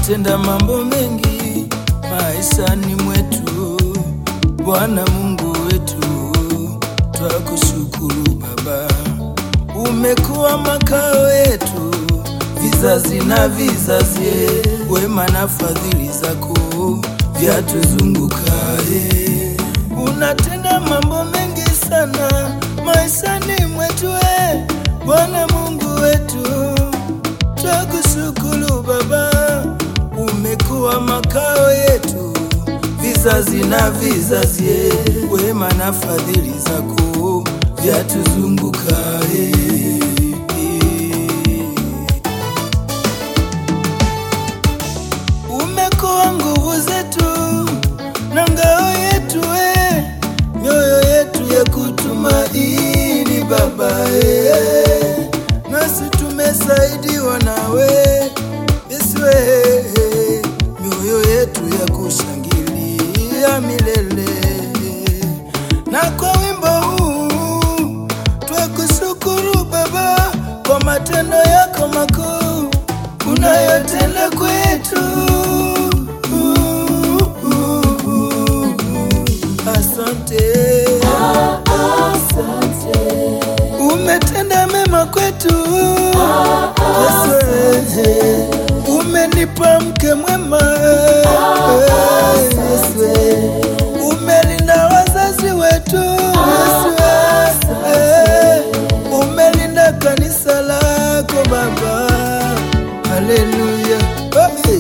umetenda mambo mengi maishani mwetu, Bwana Mungu wetu, twakushukuru Baba, umekuwa makao yetu vizazi na vizazi, wema na fadhili zako vyatuzungukaye. Unatenda mambo mengi sana maishani mwetu, e Bwana Mungu wetu, twakushukuru Baba, umekuwa makao yetu vizazi na vizazi, wema na fadhili zako vyatuzungukaye. Umekuwa nguvu zetu na ngao yetu, e mioyo yetu ya kutumaini Baba, e nasi tumesaidiwa nawe Yesu, e mioyo yetu ya kushangilia milele. Na kwa wimbo huu twakushukuru Baba kwa matendo yako makuu unayotenda kwetu. Asante, umetenda mema kwetu. Yesu, umenipa mke mwema. Yesu, umelinda wazazi wetu. Yesu, umelinda kanisa lako Baba. Haleluya. Hey.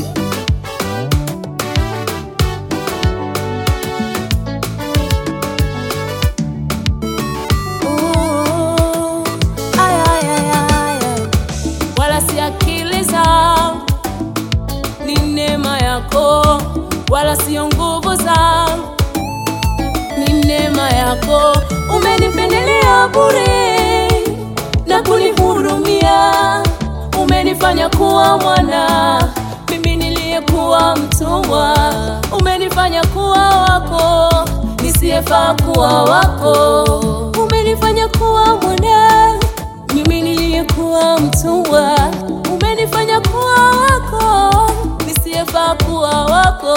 Ooh, ay, ay, ay, ay, ay. Wala si akili zangu, ni neema yako, wala sio nguvu zangu, ni neema yako. Umenipendelea bure na kunihurumia, umenifanya kuwa mwana, mimi niliyekuwa mtumwa, umenifanya kuwa wako nisiyefaa kuwa wako, umenifanya kuwa mwana, mimi niliyekuwa mtumwa, umenifanya kuwa wako nisiyefaa kuwa wako.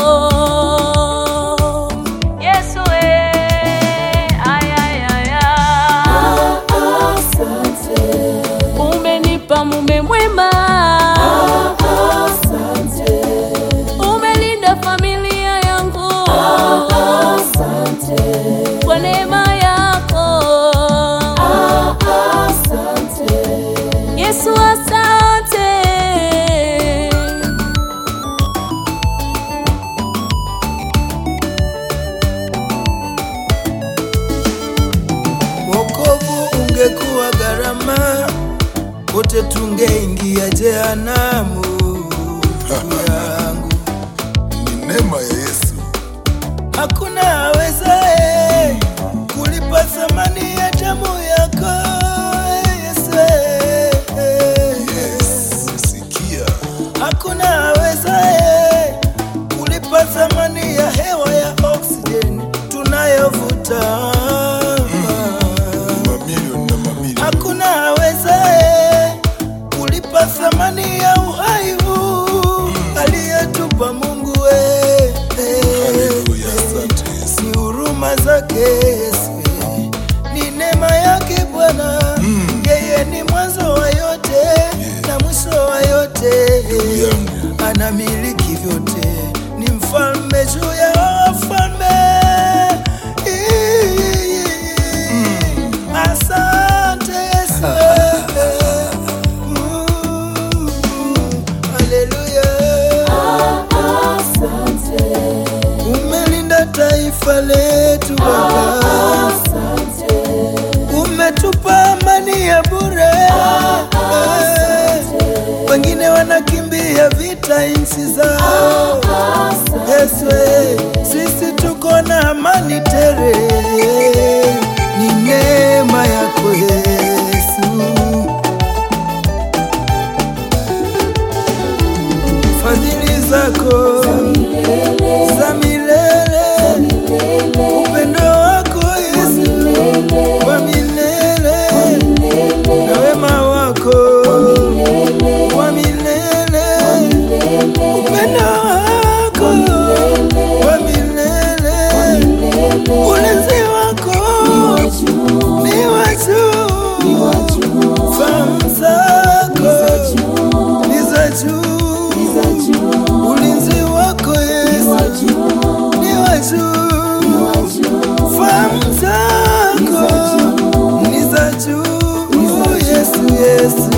Yesu eh, ay, ay, ay, ay. Umenipa mume mwema, umelinda familia yangu kwa neema yako Yesu, asante. Wokovu ungekuwa gharama, wote tungeingia jehanamu. Ndugu yangu, Ni neema ya Yesu. hakuna awezaye kulipa thamani ya damu yako Yesu. Yes, sikia. Hakuna awezaye kulipa thamani ya hewa ya oksijeni tunayovuta. Mamilioni na mamilioni. Hakuna awezaye kulipa thamani ya uhai huu aliyetupa Mungu we. Haleluya, asante Yesu. Ni huruma zake Yesu, ni neema yake Bwana. Yeye ni mwanzo wa yote na mwisho wa yote, yangu. anamiliki vyote, ni mfalme juu ya wafalme. Asante Yesu, Mm, haleluya. Umelinda taifa letu Baba, umetupa amani ya bure. Wengine wanakimbia vita nchi zao. Yesu, eh, sisi tuko na amani tele, ni neema yako Yesu. Fadhili zako za milele, upendo wako Yesu wa milele, na wema wako wa milele, upendo juu, fahamu zako ni za juu. Yesu, Yesu